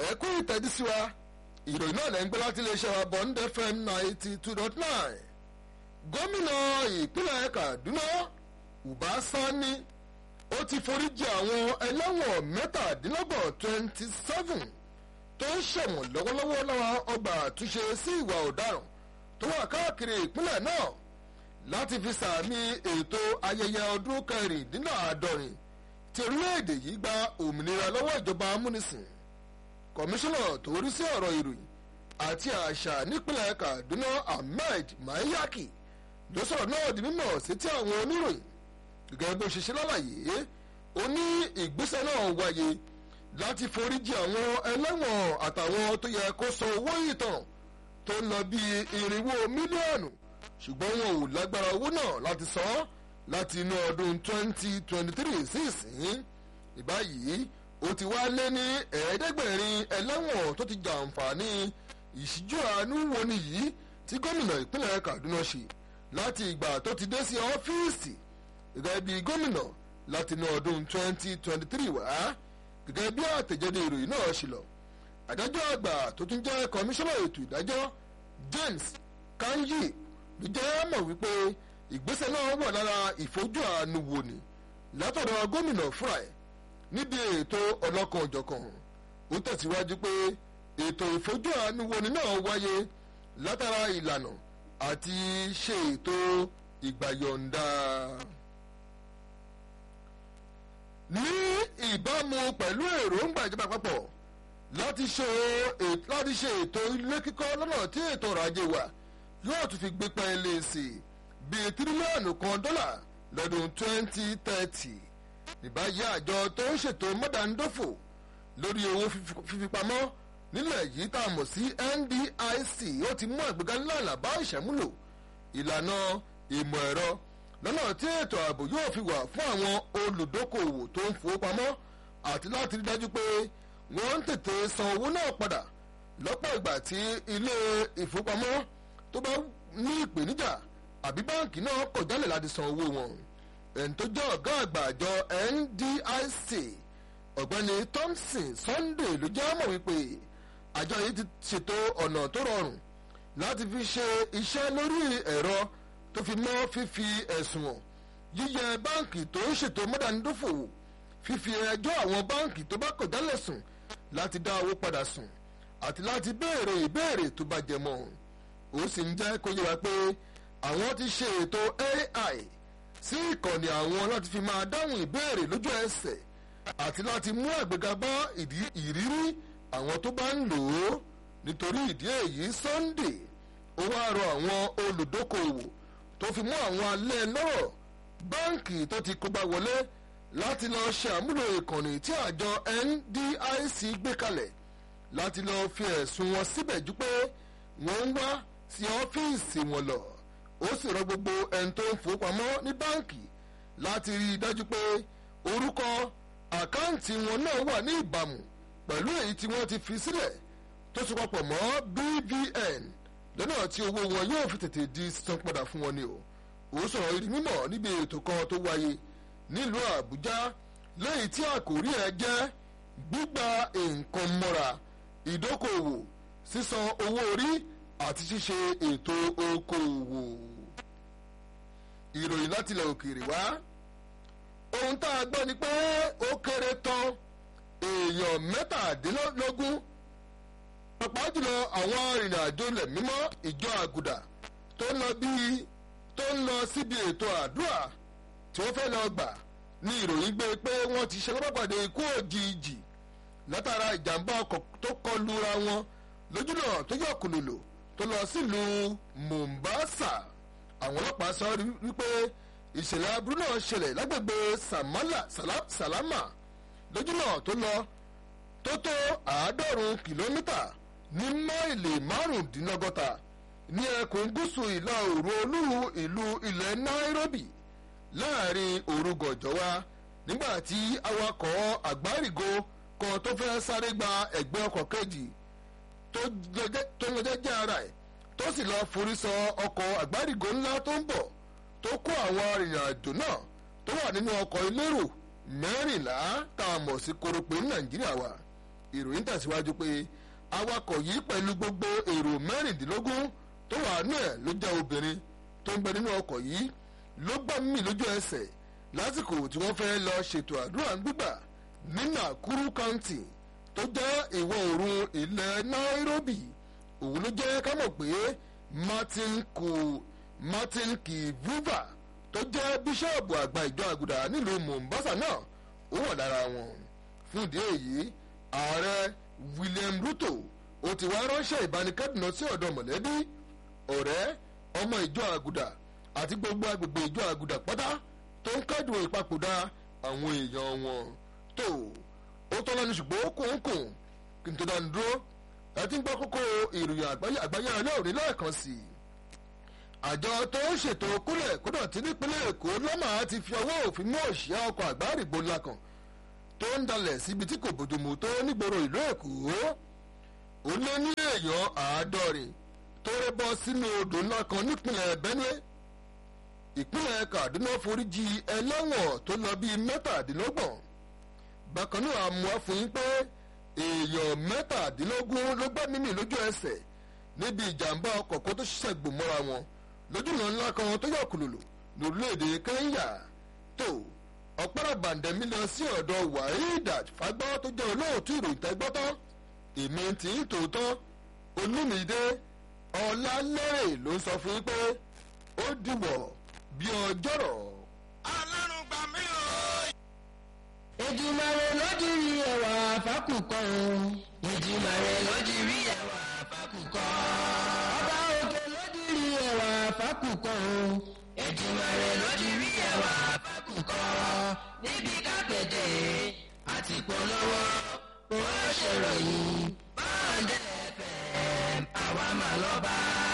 ẹ kú ìtẹ́jú sí wa ìròyìn náà lẹ́ ń gbé láti iléeṣẹ́ wa Bond FM ninety two dot nine gómìnà ìpínlẹ̀ Kaduna Uba Sani ó ti foríjì àwọn ẹlẹ́wọ̀n mẹ́tàdínlọ́gbọ̀n twenty seven tó ń ṣẹ̀wọ̀n lọ́wọ́lọ́wọ́ láwọn ọgbà àtúnṣe sí ìwà ọ̀daràn tó wà káàkiri ìpínlẹ̀ náà láti fi sàmì ètò ayẹyẹ ọdún kẹrìndínláàádọ́rin tí orílẹ̀-èdè yìí gba òmìnira lọ́wọ́ ìjọba amúnisìn kọmíṣánná tó rí sí ọ̀rọ̀ ìròyìn àti àṣà nípínlẹ̀ Kaduna Ahmed Mayaki ló sọ̀rọ̀ náà di mímọ̀ sétí àwọn oníròyìn gẹ́gẹ́ bó ṣe ṣe lálàyé ó ní ìgbésẹ̀ náà wáyé láti foríjì àwọn ẹlẹ́wọ̀n àtàwọn tó yẹ kó san owó ìtàn tó ń lọ bí irinwó mílíọ̀nù ṣùgbọ́n wọn ò lágbára owó náà láti san láti inú ọdún 2023 sí ìsín ìbáyìí ó ti wá lé ní ẹ̀ẹ́dẹ́gbẹ̀rin ẹlẹ́wọ̀n tó ti jàǹfààní ìṣíjú àánú woni yìí tí gómìnà ìpínlẹ̀ Kaduna ṣe láti ìgbà tó ti dé sí ọ́fíìsì gẹ́gẹ́ bí gómìnà láti inú ọdún 2023 wá gẹ́gẹ́ bí àtẹ̀jáde ìròyìn náà ṣe lọ adájọ́ àgbà tó tún jẹ́ kọmíṣánná ètò ìdájọ́ James Kanyi ló jẹ́ mọ̀ wípé ìgbésẹ̀ náà wà lára ìfojú àánú wò ni látọ̀dọ̀ gómìnà fúnra ẹ̀ níbi ètò ọlọ́kan òjọ̀kan ó tẹ̀síwájú pé ètò ìfojú àánú wò ni náà wáyé látara ìlànà àti ṣe ètò ìgbàyọ̀ǹda. ní ìbámu pẹ̀lú èròǹgbà ìjọba àpapọ̀ láti ṣe láti ṣe ètò ilé kíkọ́ lọ́nà tí ètò ọrọ̀ ajé wa yóò tún fi gbé pẹ́ẹ́lẹ́ sí i bíi tírílíọ̀nù kan dọ́là lọ́dún 2030 ìbáyé àjọ tó ń ṣètò mọ́dàndófò lórí owó fífipamọ́ nílẹ̀ yìí tá a mọ̀ sí NDIC ó ti mú àgbéga ńláńlá bá ìṣàmúlò ìlànà ìmọ̀ ẹ̀rọ lọ́nà tí ètò ààbò yóò fi wà fún àwọn olùdókòwò tó ń fowópamọ́ àti láti rí dájú pé wọ́n ń tètè san owó náà padà lọ́pọ̀ ìgbà tí ilé ìfowópamọ́ tó bá ní ìpèníjà àbí báǹkì náà kọ̀ jálẹ̀ láti san owó wọn ẹni tó jẹ́ ọ̀gá àgbà àjọ NDIC ọ̀gbẹ́ni Thompson Sunday ló jẹ́ mọ̀ wípé àjọ yìí ti ṣètò ọ̀nà tó rọrùn láti fi ṣe iṣẹ́ lórí ẹ̀rọ tó fi mọ́ fífi ẹ̀sùn hàn yíyẹ báǹkì tó ń ṣètò mọ́dánidófò fífi ẹjọ́ àwọn báǹkì tó bá kọ̀ jálẹ̀ sùn láti dá owó padà sùn àti láti béèrè ìbéèrè tó bá jẹ mọ́ ó sì ń jẹ́ kó yé wa pé àwọn ti ṣe ètò AI sí ìkànnì àwọn láti fi máa dáhùn ìbéèrè lójú ẹsẹ̀ àti láti mú àgbéga bá ìrírí àwọn tó bá ń lò ó nítorí ìdí èyí Sunday ó wá rọ àwọn olùdókòwò tó fi mú àwọn alẹ́ lọ́rọ̀ báǹkì tó ti kógbá wọlé láti lọ ṣe àmúlò ìkànnì tí àjọ NDIC gbé kalẹ̀ láti lọ fi ẹ̀sùn wọn síbẹ̀ jù pé wọ́n ń wá sí ọ́fíìsì wọn lọ ó sì rọ gbogbo ẹni tó ń fowópamọ́ ní báǹkì láti rí i dájú pé orúkọ àkáǹtì wọn náà wà ní ìbámu pẹ̀lú èyí tí wọ́n ti fi sílẹ̀ tó so papọ̀ mọ́ BVN lọ́nà tí owó wọn yóò fi tètè di sísan padà fún wọn ni o ó sọ̀rọ̀ ìdí mímọ̀ níbi ètò kan tó wáyé nílùú Àbújá lẹ́yìn tí àkòrí ẹ̀ jẹ́ gbígba nǹkan mọ́ra ìdókòwò sísan owó orí àti ṣíṣe ètò okòwò. ìròyìn láti ilẹ̀ òkèèrè wá ohun tá a gbọ́ ni pé ó kéré tán èèyàn mẹ́tàdínlógún pàápàá jùlọ àwọn arìnrìn-àjò ilẹ̀ mímọ́ ìjọ àgùdà tó ń lọ bíi tó ń lọ síbi ètò àdúrà tí wọ́n fẹ́ lọ gbà ní ìròyìn gbé pé wọ́n ti ṣe lọ́pàdé ikú òjijì látara ìjàmbá ọkọ̀ tó kọlu ra wọn lójúnà tó yọ kùlùlù tó lọ sílùú Mombasa àwọn ọlọ́pàá sọ wípé ìṣẹ̀lẹ̀ aburú náà ṣẹlẹ̀ lágbègbè Salama lójúnà tó lọ tó tó àádọ́rùn kìlómítà ní máìlì márùndínlọ́gọ́ta ní ẹkùn gúúsù ìlà oòrùn olú ìlú ilẹ̀ Nairobi láàrin òru gànjọ́ wa nígbà tí awakọ̀ àgbárígo kan tó fẹ́ sáré gba ẹ̀gbẹ́ ọkọ̀ kejì tó lọ jẹ́jẹ́ ara ẹ̀ tó sì lọ forí sọ ọkọ̀ àgbárígo ńlá tó ń bọ̀ tó kó àwọn arìnrìn-àjò náà tó wà nínú ọkọ̀ elérò mẹ́rìnlá tá a mọ̀ sí koropé ní nàìjíríà wa ìròyìn tẹ̀síwájú pé awakọ̀ yìí pẹ̀lú gbogbo èrò mẹ́rìndínlógún tó wà nù ẹ̀ ló jẹ́ obìnrin tó ń bẹ nínú ọkọ̀ yìí ló gbà mí lójú ẹsẹ̀ lásìkò tí wọ́n fẹ́ lọ ṣètò àdúrà gbígbà ní Nakuru County tó jẹ́ ìwọ̀ oòrùn ilẹ̀ Nairobi òun ló jẹ́ ká mọ̀ pé Martin kù Martin Kivuva tó jẹ́ bíṣọ́ọ̀bù àgbà ìjọ àgùdà nílùú Mombasa náà ó wà lára wọn fún ìdí èyí ààrẹ William Ruto ó ti wá ránṣẹ́ ìbánikẹ́dùnà sí ọ̀dọ̀ mọ̀lẹ́bí ọ̀rẹ́ ọmọ ìjọ àgùdà àti gbogbo agbègbè ìjọ àgùdà pátá tó ń kẹ́dùn ìpapòdà àwọn èèyàn wọn tó ó tọ́ lẹ́nu ṣùgbọ́n kòńkòń kí n tó dánu dúró ẹ ti ń gbọ́ kókó ìròyìn àgbáyé àgbáyé alẹ́ òní lẹ́ẹ̀kan sí i àjọ tó ń ṣètò kúlẹ̀ kódà tí nípínlẹ̀ èkó lọ́mà ti fi ọwọ́ òfin mú òṣìṣẹ́ ọkọ̀ àgbáàrìgbò ńlá kan tó ń dalẹ̀ síbi tí kò bójúmu tó nígboro ìlú èkó ó lé ní èèyàn àádọ́rin tó rẹ́ bọ́ sínú odò ńlá kan nípínlẹ̀ benue ìpínlẹ̀ kaduna foríjì ẹlẹ́wọ̀n tó lọ bíi mẹ́tàdínlọ́gbọ̀n bákan náà àmọ́ fún yín pé èèyàn mẹ́tàdínlógún ló gbá mímì lójú ẹsẹ̀ níbi ìjàmbá ọkọ̀ kó tó ṣiṣẹ́ gbòmọ́ra wọn lójúnà ńlá kan tó yọ kùlùlù lórílẹ̀‐èdè kẹ́ńyà tó ọ̀pára bàǹdẹ̀mí lọ sí ọ̀dọ̀ wahidat fagbọ́ tó jẹ́ olóòtú ìròyìn tẹ́gbọ́tọ́ èmi tí ń tòótọ́ olúmídé ọ̀làlẹ́rẹ̀ ló ń sọ fún yín pé ó dìwọ̀ bí ọjọ́rọ̀. ọlọ́run gbà mí o. Èdùmàrè lójú rí ẹwà fákùkọ o. Èdùmàrè lójú rí ẹwà fákùkọ. Ọba òkè lójú rí ẹwà fákùkọ o. Èdùmàrè lójú rí ẹwà fákùkọ. Níbi kápẹ́tẹ̀ àti polówó kò ṣèròyìn. Báńdẹ̀ FM àwa mà lọ́ba.